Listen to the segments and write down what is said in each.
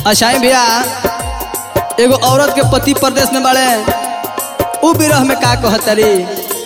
अशाई भैया एगो औरत के पति परदेश में बाड़े उ विरह में का कहतरी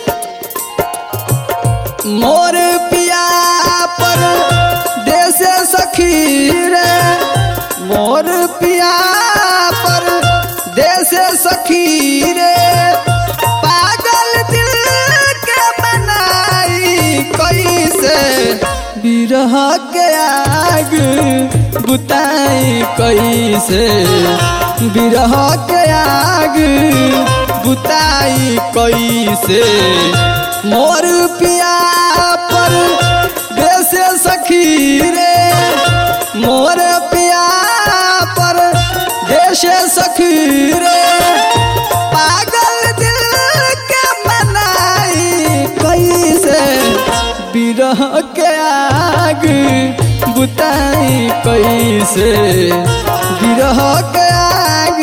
मोर पिया पर देश सखी रे मोर पिया पर देश सखी रे पागल दिल के बनाई कैसे बिरह के आग बुताई कैसे बिरह के आग बुताई कैसे मोर पिया पर देश सखी रे मोर पिया पर देश सखी रे पागल दिल के मनाई कैसे बिरह के आग बुताई कैसे बिरह के आग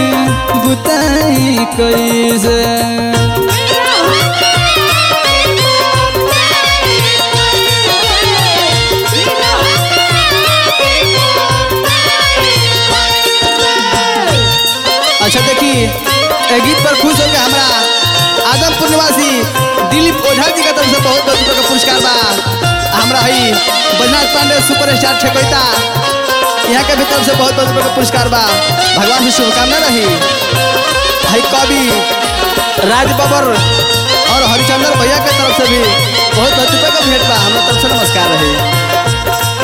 बुताई कैसे अच्छा देखी ए गीत पर खुश होकर हमरा आदमपुर निवासी दिलीप ओझा जी का तरफ से बहुत बहुत रुपये का पुरस्कार बा हमरा हई बजनाथ पांडे सुपर स्टार ठेकोता यहाँ के भी तरफ से बहुत बहुत रुपये का पुरस्कार बा भगवान से शुभकामना रही हई कवि राज बबर और हरिचंद्र भैया के तरफ से भी बहुत बहुत रुपये का भेंट बा हमरा तरफ से नमस्कार रही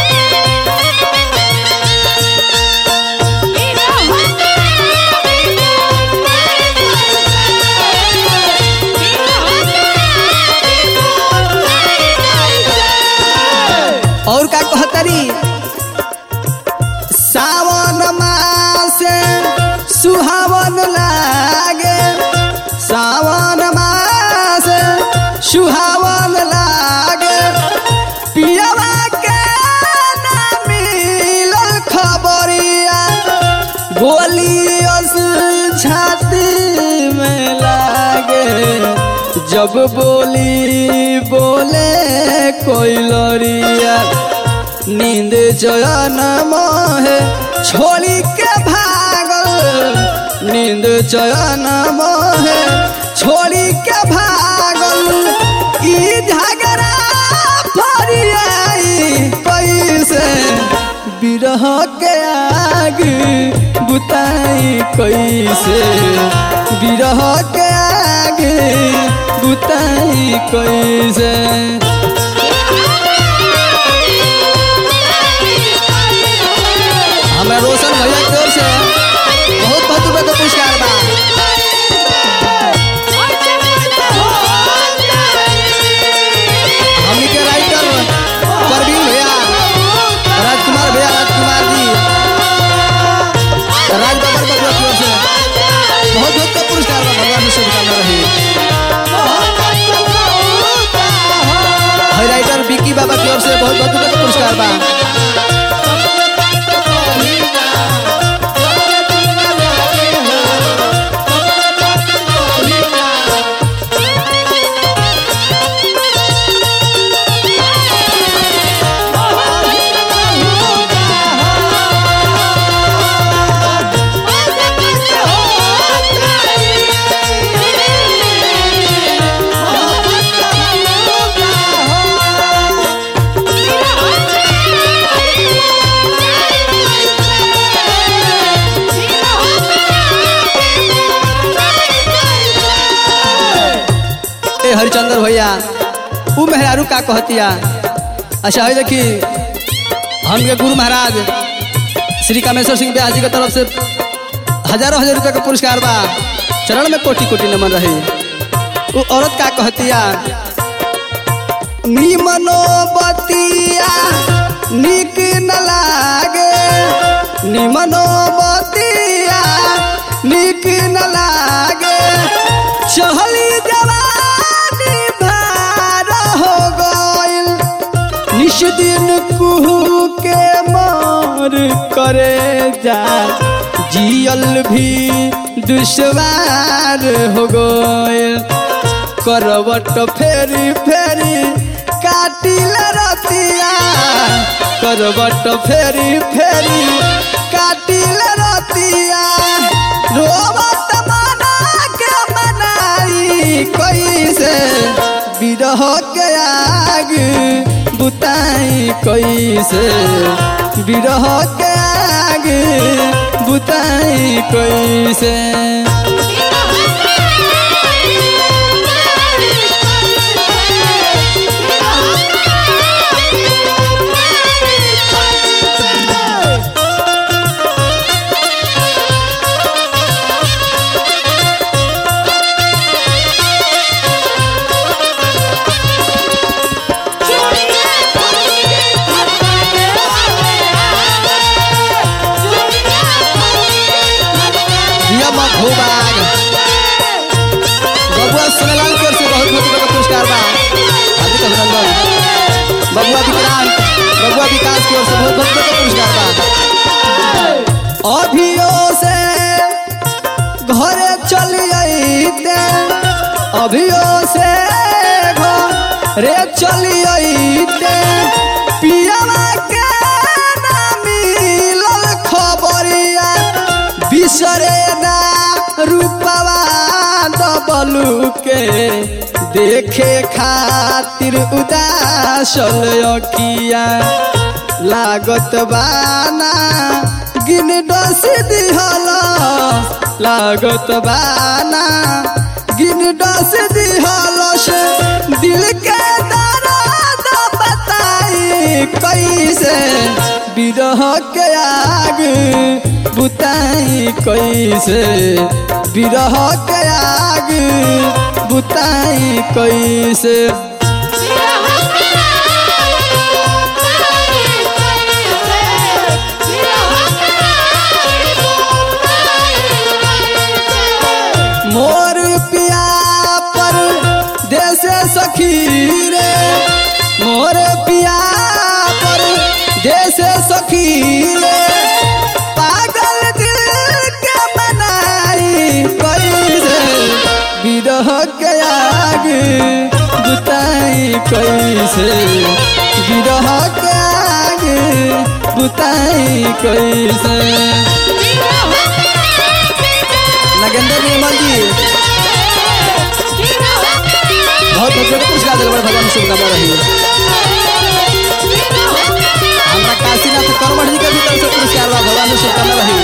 और का कहतरी सावन मास सुहावन लागे सावन मास सुहावन लागे पियवा के ना मिलल खबरिया गोलियस छाती में लागे जब बोली बोले कोई लरिया नींद चयन मोहे छोड़ी के भागल नींद चयन मोहे छोड़ी के भागल ई झगड़ा फरियाई कैसे बिरह के आग बुताई कैसे बिरह के आग बुताई कैसे हमें रोशन भैया की ओर से बहुत बहुत रुपये का पुरस्कार बा हमनी के राइटर परवीन भैया राजकुमार भैया राजकुमार जी राज बबर बबुआ की ओर से बहुत बहुत का पुरस्कार बा भगवान में शुभकामना रही हई राइटर विकी बाबा की ओर से बहुत बहुत रुपये का पुरस्कार बा ए हरिचंद्र भैया उ मेहरारू का कहतिया अच्छा है देखी हमके गुरु महाराज श्री कामेश्वर सिंह ब्यास जी के तरफ से हजारों हजार रुपये का पुरस्कार बा चरण में कोटि कोटि नमन रही वो औरत का कहतिया निमनो बतिया निक न लागे निमनो बतिया निक न लागे चहली जवानी भार हो गइल निश दिन कुहू के मार करे जा जियल भी दुश्वार हो गइल करवट फेरी फेरी काटिल रतिया करवट फेरी फेरी काटिल रतिया रोवत मना के मनाई कैसे बिरह के आग बुताई कैसे बिरह के आग बुताई कैसे नियम भूभाग बबुआ सुनलाल की ओर से बहुत बहुत बड़ा पुरस्कार बा हार्दिक अभिनंदन बबुआ विक्रांत बबुआ विकास की ओर से बहुत बहुत बड़ा पुरस्कार बा अभियो से घरे चली अइते अभियो से घरे चली अइते पियावा के ना मिलल खबरिया बिसरे ना रूपवा दबलू के देखे खातिर उदासल अकिया लागत बाना गिन डस दिहल लागत बाना गिन डस दिहल से दिल के दर्द बताई कैसे बिरह के आग बुताई कैसे बिरह के आग बुताई कैसे मोर पिया पर देश सखी रे मोर पिया पर देश सखी रे पागल दिल के मनाई कैसे बिरह के आग बुताई कैसे बिरह के आग बुताई कैसे नगेंद्र निर्मल जी बहुत बहुत बड़ा पुरस्कार दिल बड़ा भगवान शुभकामना रही हमरा काशीनाथ करमठ जी के भी तरफ से पुरस्कार बा भगवान शुभकामना रही